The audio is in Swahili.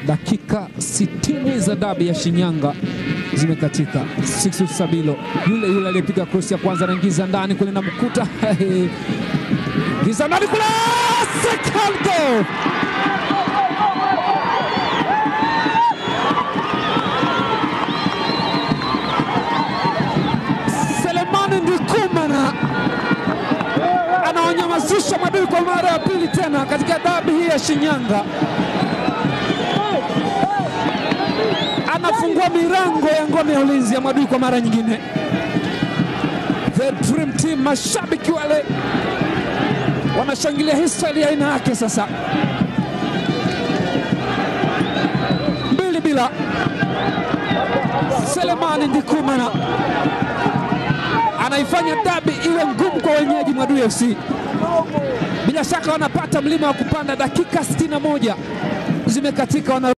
Dakika 60 za dabi ya Shinyanga zimekatika. Sixtus Sabilo yule yule aliyepiga cross ya kwanza anaingiza ndani kule na mkuta ingiza ndani kule, second goal Selemani Ndikumana anawanyamazisha Madui kwa mara ya pili tena katika dabi hii ya Shinyanga. Anafungua milango ya ngome ya ulinzi ya Madui kwa mara nyingine. The Dream Team, mashabiki wale wanashangilia historia aina yake sasa. Mbili bila, Selemani Ndikumana anaifanya dabi iwe ngumu kwa wenyeji Mwadui FC. Bila shaka wanapata mlima wa kupanda. Dakika 61 zimekatika wana